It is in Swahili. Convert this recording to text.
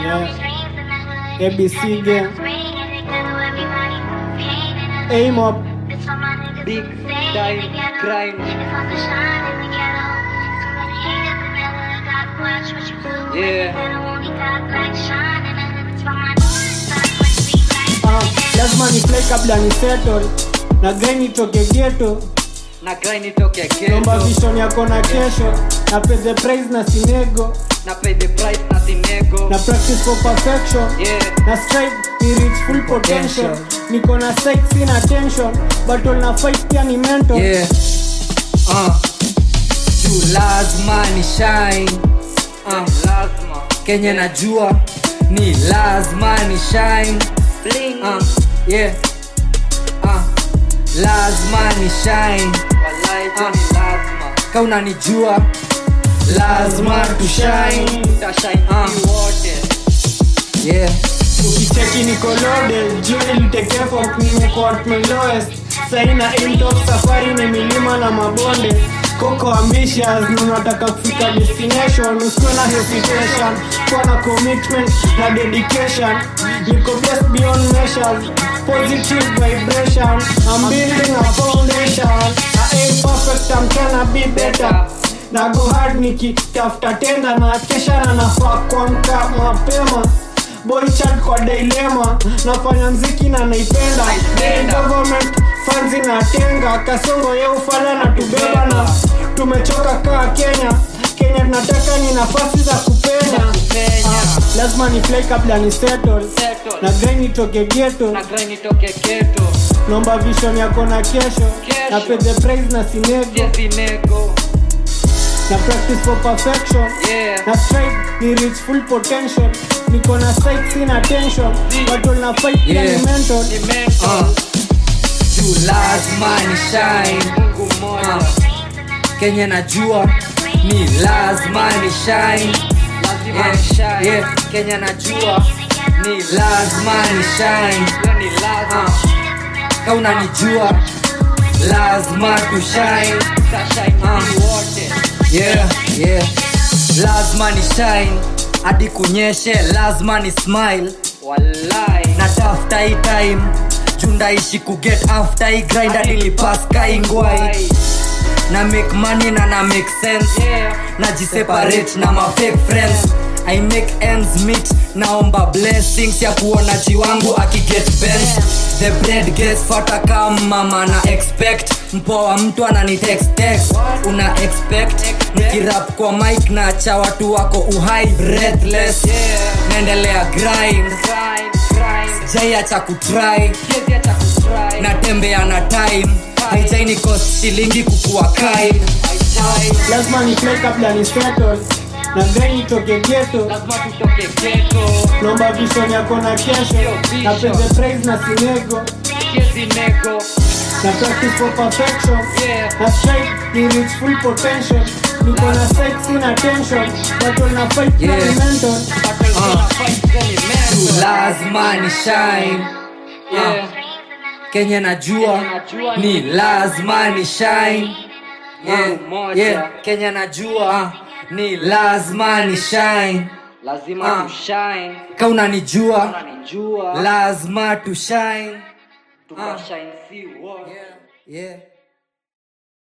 Yeah. ABC gang. Aim up. Big time crime. Yeah. Ah, lazima ni play kabla ni settle na grind itoke ghetto Na grind itoke nomba ghetto. vision yako na kesho na pay the price na sinego Na pay the price na sinego. na practice for perfection Yeah. na strive ni reach full potential niko na sexy na tension battle na fight pia ni mental Yeah. Uh. Juu lazima ni shine. Uh. Lazima. Kenya najua ni lazima ni shine. Uh. Yeah. Uh. Lazima ni shine. Wallahi uh. ni lazima. Ka unanijua lazima tu shine. Uh. Yeah. ukicheki niko loaded juu nilitekefok nimekuwa at my lowest saina intop safari ni milima na mabonde koko ambitious ninataka kufika destination usikuwe na hesitation kuwa na commitment na dedication niko blessed beyond measures positive vibration I'm building a foundation I ain't perfect I'm tryna be better na go hard nikitafuta tenda na kesha na nafaa kuamka mapema boy chat kwa dilema nafanya mziki na naipenda Hey, government funds inatenga kasongo ye ufala na tubeba na tumechoka kaa kenya kenya tunataka ni nafasi za kupenya kupenya. Ah, lazima ni play kabla ni settle Settle. na grind itoke ghetto Na grind itoke ghetto. nomba vision yako na kesho Kesho. na pay the price na sinego Yes, sinego. na practice for perfection Yeah. na strive ni reach full potential niko na sexy na tension battle na fight pia Yeah. ni mental Ni mental. Juu lazima ni shine. Mungu mmoja. Kenya najua ni lazima ni shine. Lazima ni shine. Yeah. Kenya najua ni lazima ni shine. Ni lazima. Ka unanijua lazima tu shine. Uh. Yeah, yeah. Lazima ni shine hadi kunyeshe, lazima ni smile. Wallahi. Natafuta hii time juu ndaishi kuget after hii grind hadi lipaska ingwai na make money na na make sense yeah. najiseparate na ma fake friends i make ends meet naomba blessings ya kuona jiwangu akiget bent the bread gets fata kama mama na expect mpoa mtu anani text text una expect nikirap kwa mic na cha watu wako uhai breathless naendelea grind sijaiacha kutry natembea na time haijaini cost shilingi kukua kind lazima ni play kabla ni settle na grind itoke ghetto nomba vision yako na kesho na pay the price na sinego na practice for perfection na strive ni reach full potential niko na sexy na tension battle na fight pia ni Yeah. mental Juu lazima ni shine Yeah. kenye najua ni lazima ni shine yeah, yeah. kenya najua ni lazima ni shine lazima Ah. tushine ka unanijua unanijua lazima tu shine tukashine si wote yeah.